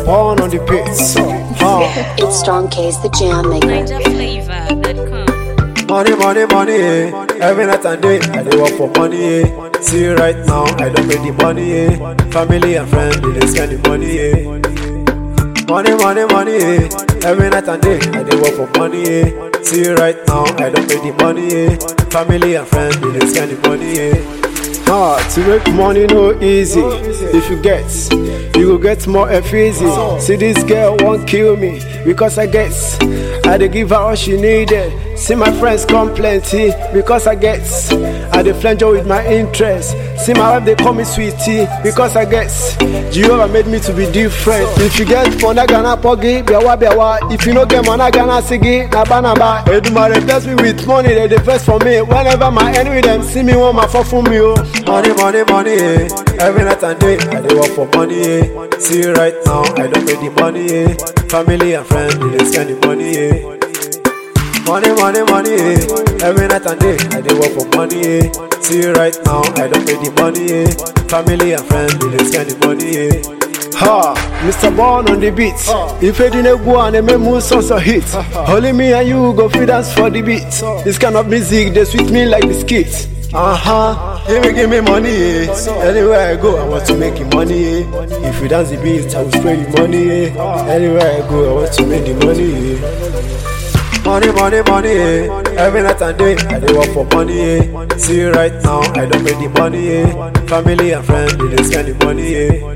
Mr. Born on the pits. Huh. It's Strong K's the Jam Maker. NinjaFlavor.com. Money, money, money, eh. Every night and day, I dey work for money, eh. See right now, I don't make the money, eh. Family and friends, they dey spend the money, eh. Money, money, money, eh. Every night and day, I dey work for money, eh. See right now, I don't make the money, eh. Family and friends, they dey spend the money, eh. Ah, to make money no easy. If you get, you go get more F easy. See this girl won't kill me because I guess I dey give her all she needed. See my friends come plenty because I guess I dey flenjo with my interest. See my wife they call me sweetie because I guess Jehovah made me to be different. If you get money gana pogi biawa biawa. If you no get money gana sigi naba naba. Edumare bless me with money they dey vex for me. Whenever my enemy them see me want my fall for me oh. Money money money eh. Every night and day I dey work for money eh. See right now I don't make the money eh. Family and friends they dey spend the money eh. Money, money, money, eh. Every night and day, I dey work for money, eh. See right now, I don't pay the money, eh. Family and friends, they dey spend the money, eh. Ha, Mr. Born on the beat. If you didn't go and make moves songs a hit, only me and you go free dance for the beat. This kind of music, they sweet me like biscuits. Uh huh. Give me, give me money, eh. Anywhere I go, I want to make the money, eh. If you dance the beat, I will spray the money, eh. Anywhere I go, I want to make the money, eh. Money, money, money, eh. Every night and day, I dey work for money, eh. See right now, I don't make the money, eh. Family and friends, they dey spend the money, eh.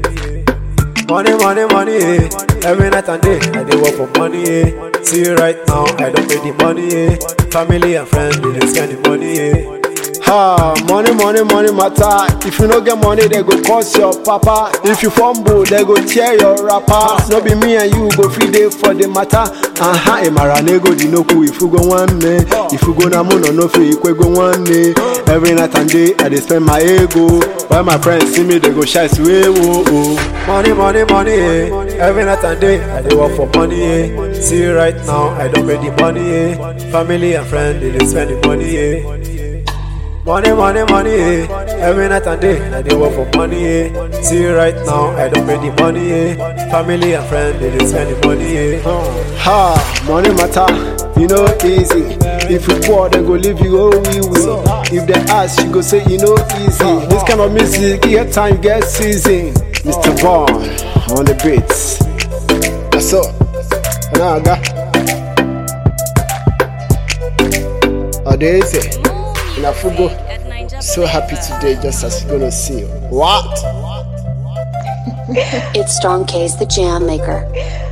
Money, money, money, eh. Every night and day, I dey work for money, eh. See right now, I don't make the money, eh. Family and friends, they dey spend the money, eh. Ha, money, money, money matter. If you no get money, they go cost your papa. If you fumble, they go tear your rapper. No be me and you go free day for the matter. Aha, emara nego di noku if you go one day. If you go na mono no free, you go one day. Every night and day, I dey spend my ego. While my friends see me, they go shy way oh oh. Money, money, money, eh. Every night and day, I dey work for money, eh. See right now, I don't make the money, eh. Family and friends, they dey spend the money, eh. Money, money, money, eh. Every night and day, I dey work for money, eh. See right now, I don't pay the money, eh. Family and friends, they dey spend the money, eh. Ha, money matter, you know easy. If you poor, they go leave you oh we will. If they ask, you go say you know easy. This kind of music, get time, get season. Mr. Vaughn on the beats. That's all. Now I got. Oh, they say. More Na fugo. music at NinjaFlavor.com. So happy today, just as you're gonna see. What? It's Strong K's the Jam Maker.